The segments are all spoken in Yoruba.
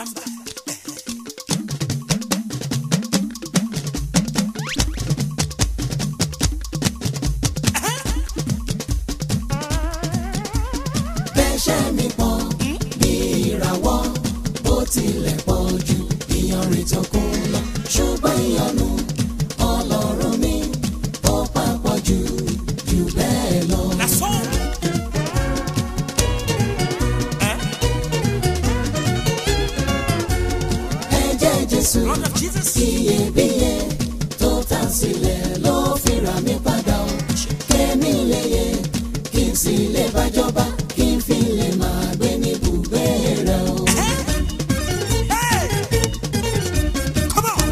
stand by. bẹ́ṣẹ̀ mi pọ̀ bí ìràwọ̀ bó tilẹ̀ pọ̀ jù ìyanrìn tó kún lọ ṣùgbọ́n ìyanu ọlọ́run mi ó papọ̀ jù jù bẹ́ẹ̀ lọ. Na so. Eh? ẹ̀jẹ̀ jésù Blood of Jesus. iyebíye tó tà sílẹ̀ ló fi rà mí padà ó kémi lè yẹ kí n sì lè bájọba kí n fi lè máa gbé ní ibùgbé rẹ̀ o. Hey! Come on.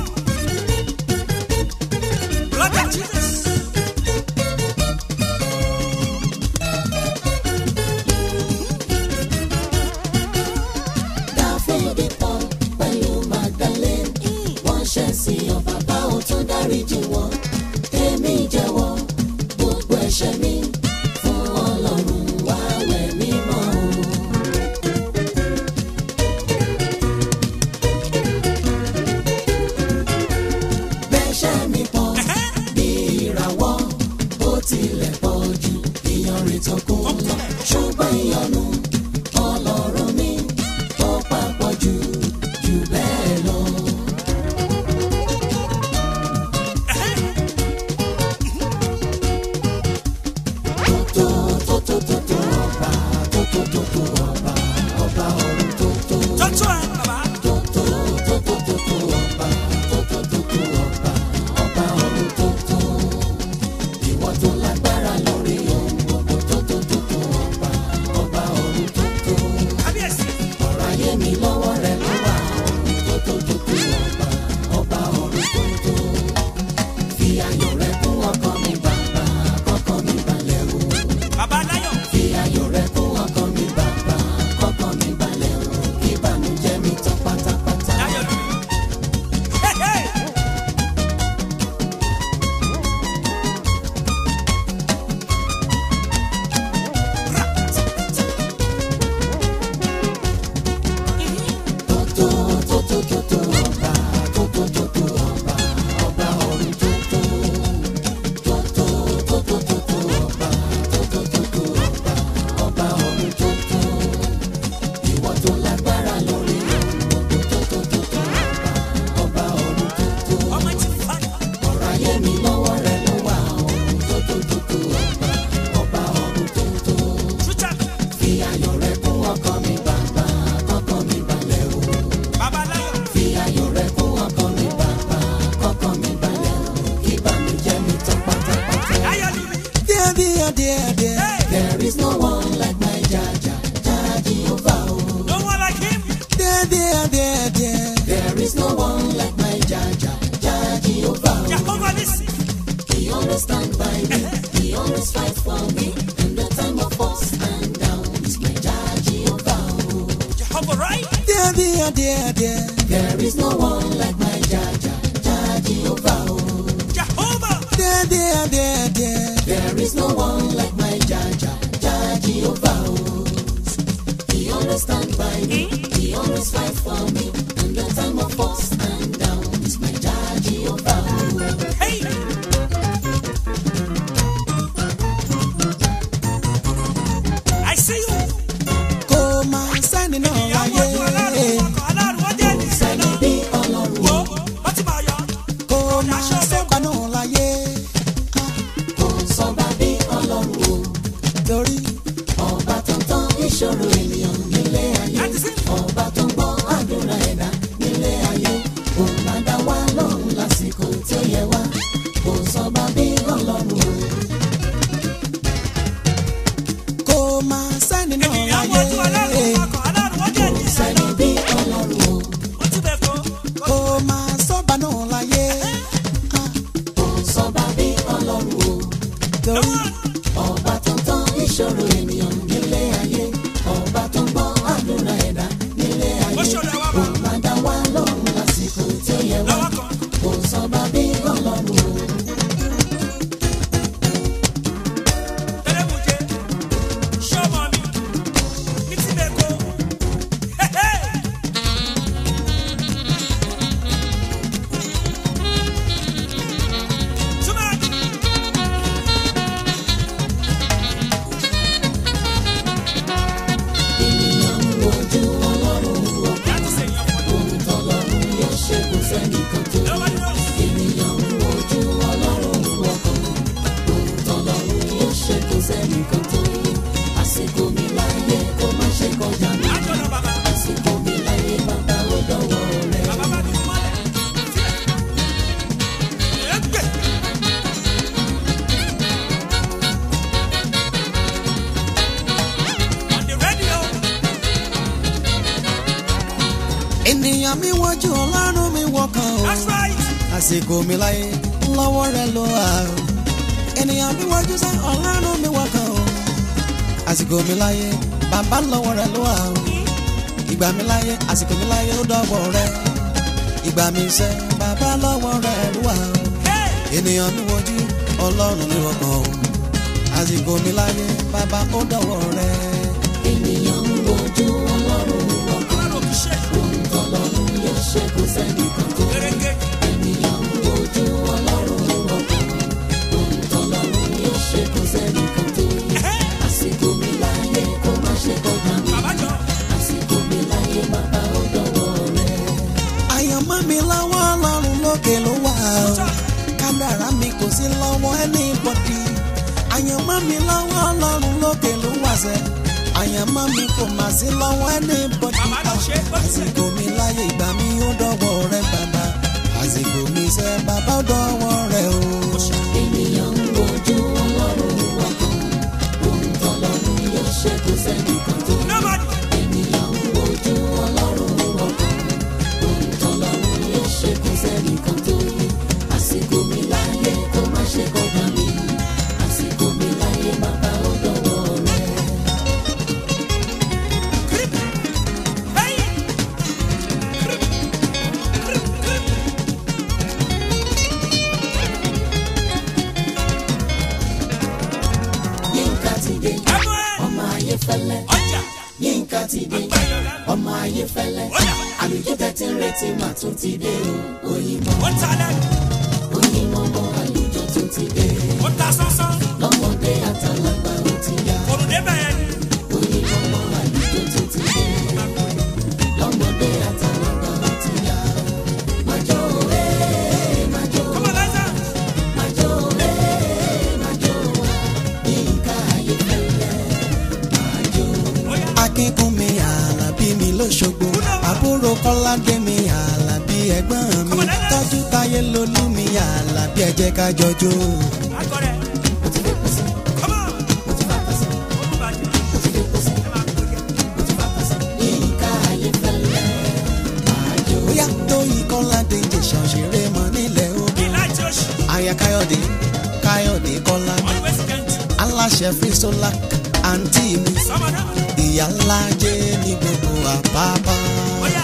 Blood of Jesus. dáfídì pọ̀ pẹ̀lú magdalene wọ́n ṣẹ̀ sí ọ bàbá ò tún dáríjì wọ́n èmi jẹ́wọ́ gbogbo ẹ̀ṣẹ̀ mi fún ọlọ́run wá wẹ̀ mí mọ́ o. bẹ́ṣẹ̀ mi pọ̀ bí ìràwọ̀ bó tilẹ̀ pọ̀ jù ìyanrìn tó kún lọ ṣùgbọ́n ìyanu ọlọ́run mi ó papọ̀ jù jù bẹ́ẹ̀ lọ. tó tó tó tó tó ọba tó tó tó tó ọba ọba ọ̀run tó tó Touch one, Baba. tó tó tó tó tó tó ọba tó tó tó tó ọba ọba ọ̀run tó tó ìwọ tó lágbára lórí ohun gbogbo tó tó tó tó ọba ọba ọ̀run tó tó Kábíyèsí. ọ̀rọ̀ ayé mi lọ́wọ́ rẹ ló wà ọ̀run tó tó tó tó ọba ọba ọ̀run tó tó fi ayọ̀ rẹ kún ọkàn mi bàbá kọ́kàn mi balẹ̀ o. Baba Láyọ̀. Fi ayọ̀ rẹ kún ọkàn mi bàbá, kọ́kàn mi balẹ̀ o, kí ìbànújẹ́ mi tán pátápátá. Láyọ̀ lórí. Hey, hey. Tó tó tó tó tó tó ọba, tó tó tó tó ọba, ọba ọ̀run tó tó. Tó tó tó tó tó tó ọba, tó tó tó tó ọba, ọba ọ̀run tó tó. Ìwọ tó lágbára lórí ohun gbogbo, tó tó tó tó ọba, ọba ọ̀run tó tó. Almighty Father. ọ̀rọ̀ ayé mi lọ́wọ́ rẹ ló wà ọ̀run tó tó tó tó ọba ọba ọ̀run tó tó Shoot up. fi ayọ̀ rẹ kún ọkàn mi bàbá kọ́kàn mi balẹ̀ o Baba Láyọ̀. fi ayọ̀ rẹ kún ọkàn mi bàbá kọ́kàn mi balẹ̀ o kí ìbànújẹ́ mi tán pátápátá. Láyọ̀ lórí. Dear, dear, dear, dear. Hey. There is no one like my Jaja, Jaja Jehovah. oh. No one like him. Dear, dear, dear, dear. There is no one like my Jaja, Jaja Jehovah. oh. Jehovah Nissi. He always stand by me. He always fight for me. In the time of ups and downs, my judge Jehovah. oh. Jehovah right. Dear, dear, dear, dear. There is no one like my judge, judge Jehovah. oh. Jehovah. Dear, dear, dear, dear. There is no one like my judge, judge Jehovah. oh. He always stand by me. He always fight for me. In the time of ups and downs, my judge Jehovah. oh. Hey. I see you. kò máa sẹ́ni náà Ìyàwó láyé ojú aláàrùn ọkọ̀ aláàrùn wọ́n jẹ́ ènìyàn Sẹ́ni náà. bí Ọlọ́run Wo wọ́n ti máa yọ. kò máa sọ́gbà náà láyé kò sọ́ba bí Ọlọ́run o. torí ọba tó ń tán ìṣòro ènìyàn nílé ayé Láti sí. ọba tó ń gbọ́ àdúrà ẹ̀dá nílé ayé òun máa dá wá lọ́rùn lásìkò ènìyàn mi wọ́jú ọlọ́run mi wọkàn o That's right. àsìkò mi láyé lọ́wọ́ rẹ ló wà o ènìyàn mi wọ́jú sẹ́ ọlọ́run mi wọkàn o àsìkò mi láyé bàbá lọ́wọ́ rẹ ló wà o ìgbà mi láyé àsìkò mi láyé ó dọ́wọ́ rẹ ìgbà mi sẹ́ bàbá lọ́wọ́ rẹ ló wà o Hey. ènìyàn mi wọ́jú ọlọ́run mi wọkàn o àsìkò mi láyé bàbá ó dọ́wọ́ rẹ. ènìyàn ń wojú ọlọ́run wọkàn Ọlọ́run kì í ṣe ohun tọ́lọ́run yóò ṣe kò sẹ́nìkan tó gẹ́gẹ́. ènìyàn ń wojú ọlọ́run wọkàn ohun tọ́lọ́run yóò ṣe kò sẹ́nìkan tó àsìkò mi láyé kó má ṣe kọjá mi Bàbá jọ. àsìkò mi láyé bàbá ó dọ̀wọ́ rẹ. àyànmọ́ mi lọ́wọ́ ọlọ́run lókè ló wà o kádàrá mi kò sí lọ́wọ́ anybody àyànmọ́ mi lọ́wọ́ ọlọ́run lókè ló wà sẹ́ àyànmọ́ mi kò mà sí lọ́wọ́ anybody Màmá ló ṣe é bó ti ṣe. àsìkò mi láyé ìgbà mi ó dọ́wọ́ rẹ bàbá àsìkò mi sẹ́ bàbá ó dọ́wọ́ rẹ o. ènìyàn ń wojú ọlọ́run wọkàn ohun tọ́lọ́run yóò ṣe kò sẹ́nìkan tó Nobody. ènìyàn ń wojú ọlọ́run wọkàn ohun tọ́lọ́run yóò ṣe kò sẹ́nìkan tó àsìkò mi láyé kó má ṣe kọjá mi àsìkò mi láyé bàbá ó dọ̀wọ́ rẹ. Grip. Hey. Grip. Grip. Grip. yínká ti dé Ẹnu ẹ̀. ọmọ ayé fẹ́lẹ́ Ọjà. yínká ti dé Gbẹ̀yọ̀ lẹ́nu. ọmọ ayé fẹ́lẹ́ Ọjà. àlùjọ tẹ́tí ń retí mà tún ti dé o òyìnbó Ó ta lẹ́nu. òyìnbó mọ àlùjọ tún ti dé Ó ta sánsán. lọ́mọdé àtàlágbà ó ti yá Kòrò débẹ̀ yẹn ni. òyìnbó mọ àlùjọ tún ti dé lọ́mọdé àtàlágbà ó ti yá májò òwe májò Come on, let's dance. májò òwe májò wá yínká ayé fẹ́lẹ́ májò. Ó yá. akínkúnmi àlàbí mi lóṣogbo àbúrò kọ́ládé mi àlàbí ẹ̀gbọ́n mi tọ́jú táyé lolú mi àlàbí ẹ jẹ́ ká jọjó. Akọrẹ. mo ti fẹ́ pèsè Come on. mo ti fà pèsè Ó mú bàjẹ́. mo ti fẹ́ pèsè Ẹ máa kó jẹ. mo ti fà pèsè yínká ayé fẹ́lẹ́ májò. bóyá tóyìn kọ́ládé jẹ̀sán ṣeré mọ́ nílẹ̀ ogun. Ìlà tí ó ṣì. aya káyọ̀dé káyọ̀dé kọ́lá Always kent. aláṣẹ frisola àǹtí mi Sọmọ náà. ìyá ńlá jẹ́ ní gbogbo àpápá. Ó yá.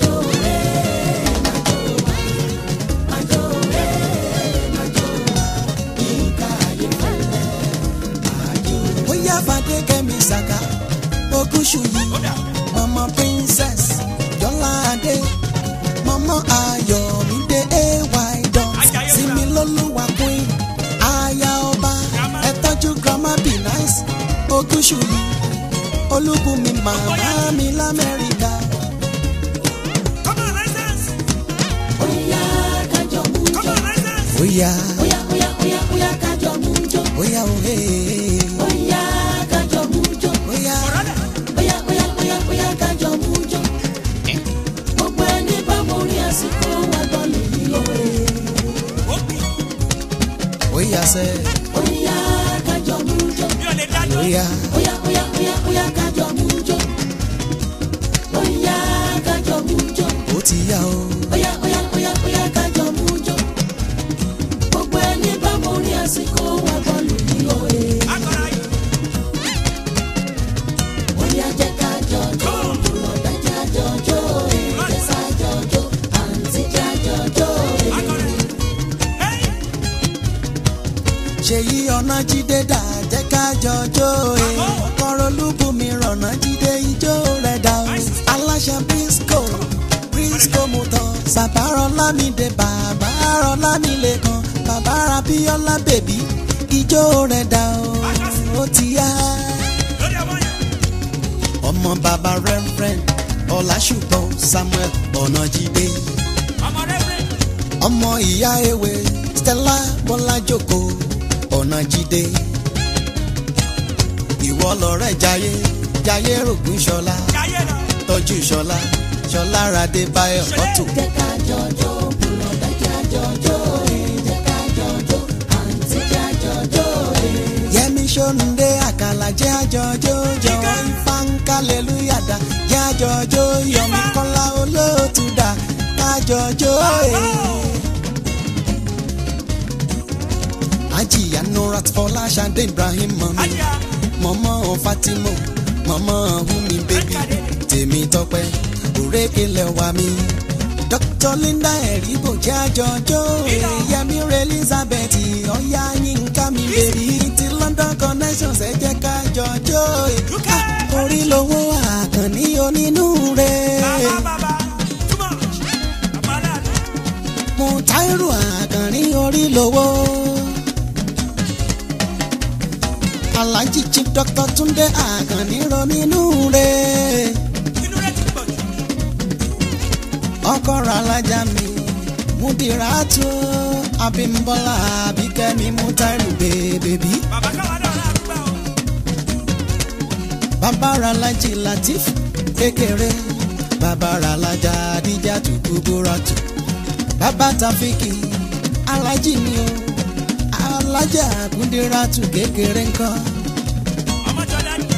bóyá fàdé kẹ́mi sàkà ogúnṣù yìí Ó dà. mama princess jọládé mama ayọ̀mídé ay dán Ajayi Ọ̀dà. sinmi lólúwa queen aya ọba ẹ tọ́jú grandma be nice ogúnṣù yìí olúbùnmi màmá mi lamẹ́ríkà Come on, let's dance. Oya kájọ mú Come jọ. on, let's dance. bóyá Oya oya oya oya kájọ mú jọ. bóyá òhe Oya kájọ mú jọ. bóyá Ọ̀rọ̀ dẹ̀. Oya oya oya oya kájọ mú jọ. Gbogbo ẹni bá mo rí àsìkò wa bọ́ọ̀lù yìí lóore. Ó bì. bóyá sẹ́ Oya kájọ mú jọ. Mi ò lè dájọ́. bóyá Oya oya oya oya kájọ mú jọ. Oya kájọ mú jọ. ó ti yá o. Oya oya oya oya kájọ mú jọ. Gbogbo ẹni bá mo rí àsìkò wa bọ́ọ̀lù yìí lóore. Akọrẹ ayé. Oya jẹ́ ká jọjọ́, bùrọ̀dá já jọjọ́, èdè sá jọjọ́, àǹtí já jọjọ́. Akọrẹ. Hey. ṣèyí ọ̀nà jíde dà jẹ́ ká jọjọ́ e kọ́rọ̀ olúbùnmi rọ̀nà jíde ijó rẹ̀ dà o aláṣẹ brisco brisco mutọ sàbárọ̀ lámìdé bàbárọ̀ lámìlẹ̀ kan bàbára bíọ́lá bèbí ijó rẹ̀ dà o ó ti yá Lórí ọmọ yẹn. ọmọ bàbá rẹ́frẹ́n ọ̀làṣùpọ̀ samuel ọ̀nà jíde Ọmọ rẹ̀ rẹ̀. ọmọ ìyá ewé stella bọ́lájòkó ọ̀nà jíde ìwọ lọ̀rẹ́ jayé jayé rògùn ṣọlá Jayé lọ. tọ́jú ṣọlá ṣọlá radé báyọ̀ ọ̀tún Jẹ́ ká jọjọ́, bùrọ̀dá já jọjọ́, èdè ká jọjọ́, àǹtí já jọjọ́. yẹmi ṣóńdé àkàlà jẹ́ àjọjọ́ jọ̀wọ́ ifá ń kálẹ̀lúyàdá jẹ́ àjọjọ́ yọmi kọ́lá olóòtú jọjọ́ ẹ̀. ajiya nurat fọláṣadé ibrahim mọ̀mí Adia. mọ̀mọ́ fatima mọ̀mọ́ humi bébí tèmi tọpẹ́ òrékelẹ̀ wà mí. dr linda ẹ̀rígbò jẹ́ àjọjọ́ ẹ̀. yẹmi rẹ̀ elizabeth ọ̀yá yínká mi bèbí ti london connections ẹ̀ jẹ́ ká jọjọ́ ẹ̀. Dúkẹ́. orí lowó àkànní onínú rẹ̀. Baba, baba. Too much. Abala. Mùtáírù àkànní orí lowó. Alhaji Chief Dr. Túndé àkànní ronínú rẹ̀. Inú rẹ̀ ti pọ̀ jù. Ọkọ rẹ̀ alájà mi. Mudiratu Abímbọ́lá Abíkẹ́mi Mùtáírù bèbèbí. Bàbá káwa náà rà àdúgbò o. Bàbá rẹ̀ alájì Latif kékeré. Bàbá rẹ̀ alájà Adíjà Tukúbúrátù. Bàbá Tafiki alájì mi o. Alájà Kúndírátù kékeré ńkọ́. Ọmọ Jọdá ni.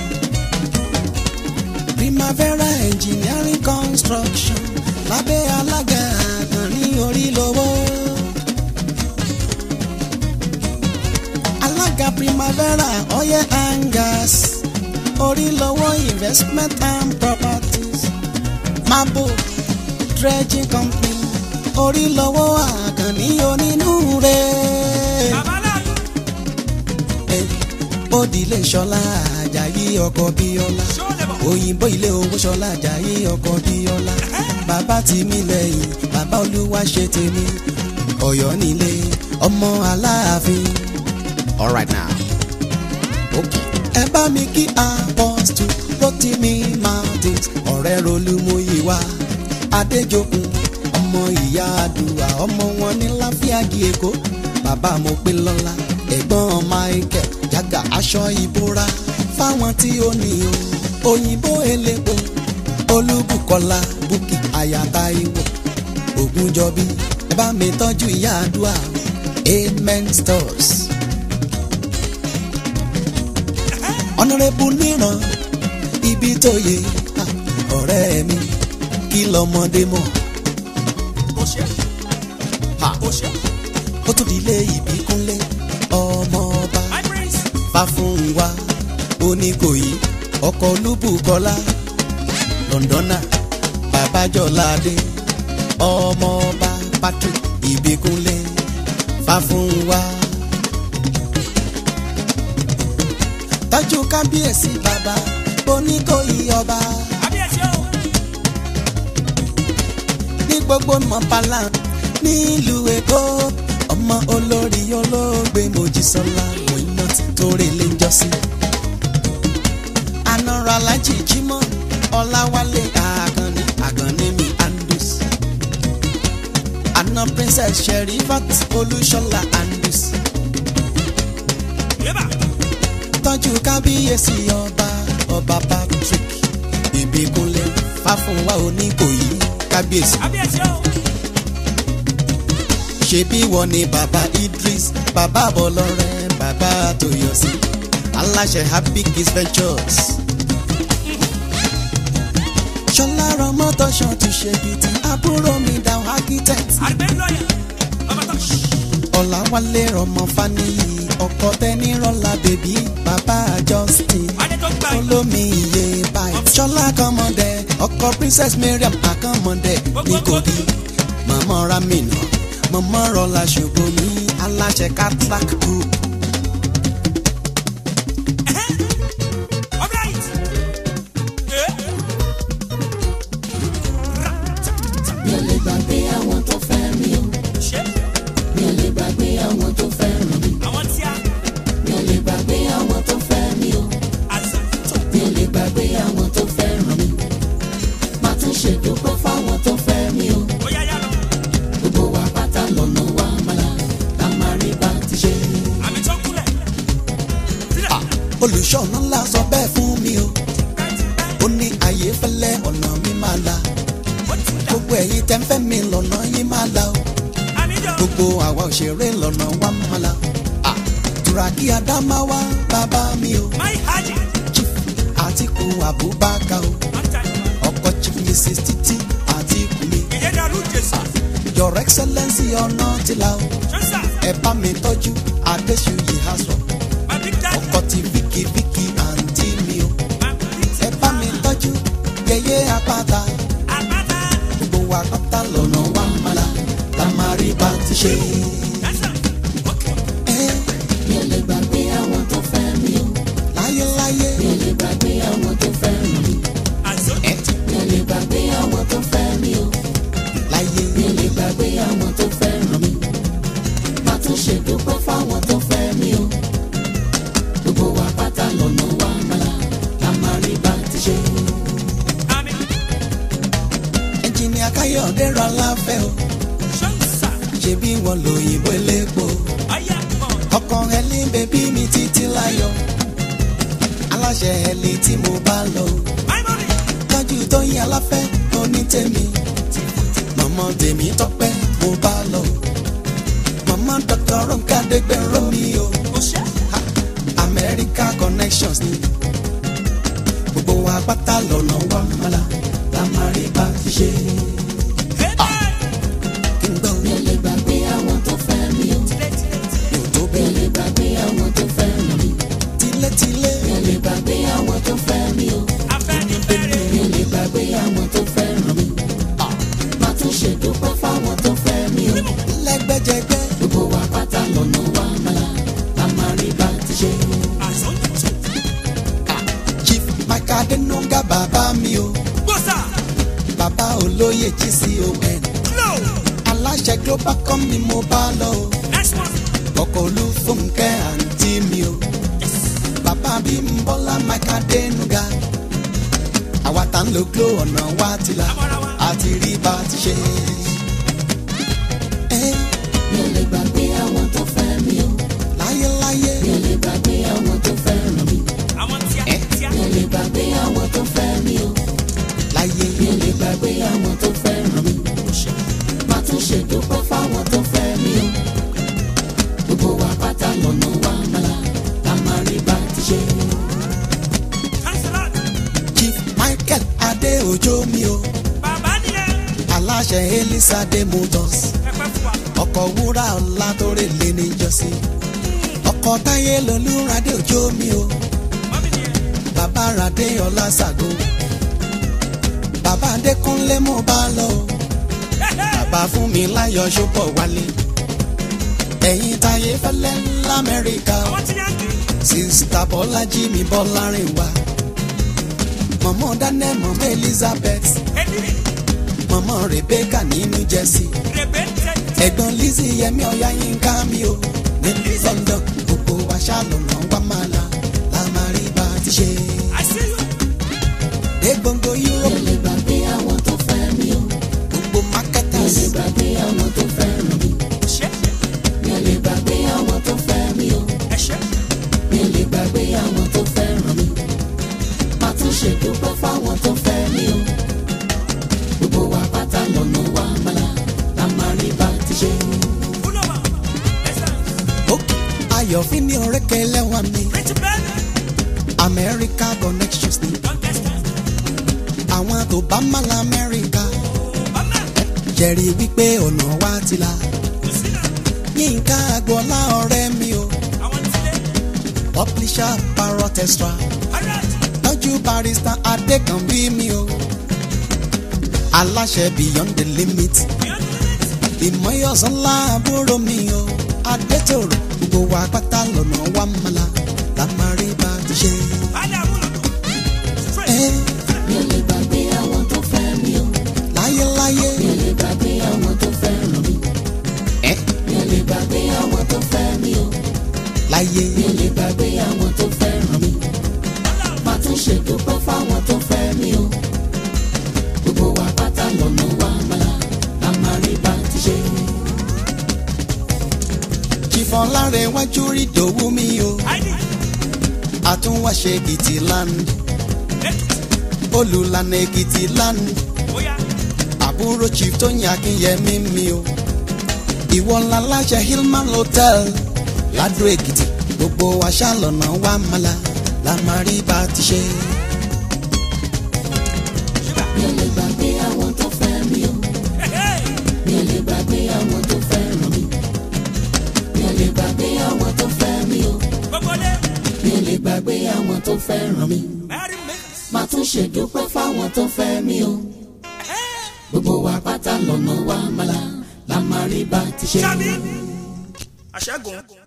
Primavera Engineering Construction lábẹ́ alága àkànní orí lowó. Alága Primavera Oil and Gas orí lowó Investment and Properties. Mabo Dredging Company orí lowó àkànní onínúure. Bàbá láàlú. Bódìlé Ṣọlá Àjàyí ọkọ̀ Bíọ́lá Ṣé ó lè bọ̀? òyìnbó ilé owó ṣọlá Àjàyí ọkọ bíọ́lá bàbá tì mí lẹ́yìn bàbá olúwa ṣe tèmi Ọ̀yọ́ nílé ọmọ aláàfin. alright now okay. ẹ bá mi kí apọ́stù Rotimi Martins ọ̀rẹ́ rolúmúyíwá adéjokun ọmọ ìyá àdúrà ọmọ wọn ní láfíàgì èkó bàbá mo pé lọ́la ẹ̀gbọ́n Michael jágà aṣọ ìbora fáwọn tí ó ní o òyìnbó elépo olúbùkọ́lá búkì àyàtà ìwò ògúnjọbí ẹ bá mi tọ́jú ìyá àdúrà amen stores. ọ̀nàrẹ́bù níran ibi tó yẹ ah, ọ̀rẹ́ mi kí lọ́mọdé mọ̀ Ó ṣe. Ha. Ó ṣe. ó tún di ilé ìbíkúnlé ọmọ ọba My prince. fáfúnwa oníkòyí ọkọ̀ olúbùkọ́lá lọ́ndọ́nà babájọ́ládé ọmọ ọba patrick ìbíkúnlé fáfúnwa. tọ́jú kábíyèsí bàbá oníkòyí ọba Kábíyèsí o. ní gbogbo mọ̀pálá nílùú èkó ọmọ olórí olóògbé mojísọ́lá mọ̀ínà torí lè jọ́sí. anara alájì jímọ̀ ọláwálé àkànní àkànní mi andus. àna princess sherifat olúṣọlá andus. Yébà. tọ́jú kábíyèsí ọba ọba patrick ìbíkúnlé fáfúnwá oníkòyí kábíyèsí. Kábíyèsí o. ṣebí wọ́n ní bàbá idris bàbá bọlọ́rẹ́ bàbá tòyọ̀sí aláṣẹ happy kids ventures. ṣọlá rọmọtọṣọ ti ṣe bìtì àbúrò mi dáhùn architect Àgbẹ̀ lọ́yà. Bàbá tó. ọ̀làwálé ọmọ faniyi ọkọ tẹnirọ́lá bèbí bàbá justin Adé tó gbà. olómi iye báyìí ṣọlá kọmọdé ọkọ princess mariam akọmọdé ní kogi mọmọ ramina mọmọ rọlá ṣògbómi aláṣẹ catrac group All right. Eh. mi ò lè gbàgbé àwọn tó fẹ́ mi o Ṣé. mi ò lè gbàgbé àwọn tó fẹ́ràn mi Àwọn tí a. mi ò lè gbàgbé àwọn tó fẹ́ mi o Àzà. mi ò lè gbàgbé àwọn tó fẹ́ràn mi má tún ṣèdúpẹ́ fáwọn tó fẹ́ mi o Ó yá yá lọ. gbogbo wa pátá lọ́nà wa mọ́lá ká má rí bá ti ṣe. Àmì tó kúlẹ̀. Ah, olùṣọ́nà ńlá sọ bẹ́ẹ̀ fún mi o ó ní àyè fẹ́lẹ́ ọ̀nà mi máa la Ó ti dà. gbogbo ẹ̀yin tẹ́ ń fẹ́ mi lọ́nà yín máa la o Àmì jọ. gbogbo àwa òṣèré lọ́nà wa máa la Ah, turaki adamawa bàbá mi o My Haji. chief àtìkù abubakar o I'm tired. ọkọ chief mrs titi àtìkù mi Ìyẹn dàrú Jésù. your excellency ọ̀nà tìlà o Ṣọ́nsà, ẹ bá mi tọ́jú adéṣuyè aṣọ my big daddy, ọkọ ti fíkì fíkì àǹtí mi o my big ẹ bá mi tọ́jú yẹyẹ apáta àpáta. gbogbo wa pátá lọ́nà wa mọ́la la máa rí bá ti ṣe. Ṣọ́nsà, okay. ẹ mi ò lè gbàgbé àwọn tó fẹ́ mi o láyéláyé mi ò lè gbàgbé àwọn tó fẹ́ràn mi Àzọ́, ẹ mi ò lè gbàgbé àwọn tó fẹ́ mi o láyé mi ò lè gbàgbé àwọn tó fẹ́ràn mi má tún ṣe dúpẹ́ fáwọn tó fẹ́ mi o gbogbo wa pátá lọ́nà wa mọ́la la máa rí bá ti ṣe. àmín. ẹnjìnìà káyọ̀dé rọ láfẹ́ o Ṣọ́nsà, ṣebí wọn lòyìnbó elépo ọ̀yá mọ̀. ọkọ ẹlí bèbí mi títí láyọ̀ aláṣẹ ẹlí tí mo bá lọ My money, tọ́jú tóyìn aláfẹ́ onítẹ̀mí mọ̀mọ́ tèmi tọ́pẹ́ mo bá lọ mọ̀mọ́ dr ronka dẹgbẹ̀rún mi o ó ṣe. Ha, America connections ni gbogbo wa pátá lọ́nà wa mọ́la la máa rí bá ti ṣe Hey, hey. kí n gbọ́ mi ò lè gbàgbé àwọn tó fẹ́ mi o Tilẹ̀, tilẹ̀, tilẹ̀. yóò tó mi ò bẹ́ẹ̀ lè gbàgbé àwọn tó fẹ́ràn mi tilétilé mi ò lè gbàgbé àwọn tó fẹ́ mi o Afẹ́nifẹ́re. mi ò lè gbàgbé àwọn tó fẹ́ràn mi má tún ṣe dúpẹ́ fáwọn tó fẹ́ mi o lẹ́gbẹ́jẹgbẹ́ gbogbo wa pátá lọ́nà wa mọ́la la máa rí bá ti ṣe. Àzọ́, tó. chief mike adenuga bàbá mi o Gbọ́sà, bàbá olóyè gcon glow. aláṣẹ global com ni mo bá lọ o Next one. ọkọ̀ olúfúnkẹ́ àǹtí mi o Yes. bàbá bí ń bọ́lá mike adenuga àwa tá ń lo glo ọ̀nà wa ti la Àmọ́ra wa. àti rí bá ti ṣe. Eh, mi ò lè gbàgbé àwọn tó fẹ́ mi o láyéláyé mi ò lè gbàgbé àwọn tó fẹ́ràn mi Àwọn tíá, Eh. tíá. mi ò lè gbàgbé àwọn tó fẹ́ mi o láyé mi ò lè gbàgbé àwọn tó fẹ́ràn mi má tún ṣe dúpẹ́ fáwọn tó fẹ́ mi o gbogbo wa pátá lọ́nà wa mọ́la la máa rí bá ti ṣe. Thanks a lot. chief michael adeojo mi o Bàbá nìyẹn. aláṣẹ elisade motors Pẹpẹ fún wa. ọkọ̀ wúrà ọ̀la tó rè lé níjọ́sí ọkọ̀ táyé lolúradé òjò mi o Mọ́mí nìyẹn. bàbá radé ọlá ṣàgó bàbá adékúnlé mo bá lọ o Hey, hey. bàbá fún mi láyọ̀ ṣọ́pọ̀ wálé ẹ̀yin táyé fẹ́lẹ́ lamẹ́ríkà o Àwọn tí yàn kì í. sista bọ́lájí mi bọ́lárìn wá mọ̀mọ́ daniel mọ̀mọ́ elizabeth Ẹni mọ̀mọ́ rebecca ní new jersey rèébé tẹ̀. ẹ̀gbọ́n lizzy yẹmi ọ̀yá yínká mi o ní london gbogbo wa ṣàlùmọ̀ wá máa la la máa rí bá ti ṣe I see you. dé gbogbo mi ò europe lè gbàgbé àwọn tó fẹ́ mi o gbogbo mi ò marketers lè gbàgbé àwọn tó fẹ́ràn mi Ṣé mi ò lè gbàgbé àwọn tó fẹ́ mi o ẹ ṣe? mi ò lè gbàgbé àwọn tó fẹ́ràn mi má tún ṣe dúpẹ́ fáwọn tó fẹ́ mi o gbogbo wa pátá lọ́nà wa mọ́la la máa rí bá ti ṣe. Fúlọ́mà. Excellent. ó ayọ̀fín ní ọ̀rẹ́kẹ́ lẹ́wọ̀n mi Rich baby. america connections ni Don't test that. àwọn tó bá má la amẹ́ríkà Mama. jẹ́rìí wípé ọ̀nà wa ti la Kò sí náà. yínká agboola ọ̀rẹ́ mi o Àwọn tílé. publisher parrot extra Alright. lọ́jú barista adékànbí mi o aláṣẹ beyond the limit Beyond the limit. ìmọ̀yọ̀sánlá àbúrò mi o adétòrò gbogbo wa pátá lọ́nà wa mọ́la la máa rí bá ti ṣe. Bálẹ̀ àmúlò. Straight. ẹ mi ò lè gbàgbé àwọn tó fẹ́ mi o láyéláyé mi ò lè gbàgbé àwọn tó fẹ́ràn mi ẹ mi ò lè gbàgbé àwọn tó fẹ́ mi o láyé mi ò lè gbàgbé àwọn tó fẹ́ràn mi má tún ṣe dúpẹ́ fáwọn tó fẹ́ mi o gbogbo wa pátá lọ́nà wa mọ́la la máa rí bá ti ṣe. jìfọ̀láre wájú rí dòwú mi o ID. àtúnwáṣe èkìtì land Lẹ́kìtì. olùlànà èkìtì land Bóyá. àbúrò chief tó yàn akínyẹmí mi o ìwọ ńlá láṣẹ hillman hotel ládùú èkìtì gbogbo àṣà lọ́nà wa mọ́la la máa rí bá ti ṣe. Ṣúgà. mi ò lè gbàgbé àwọn tó fẹ́ mi o Hey, hey. mi ò lè gbàgbé ṣèdúpẹ́ fáwọn tó fẹ́ mi o gbogbo wa pátá lọ́nà wa mọ́la la máa rí bá ti ṣe. Ṣábí. Àṣẹ́gun.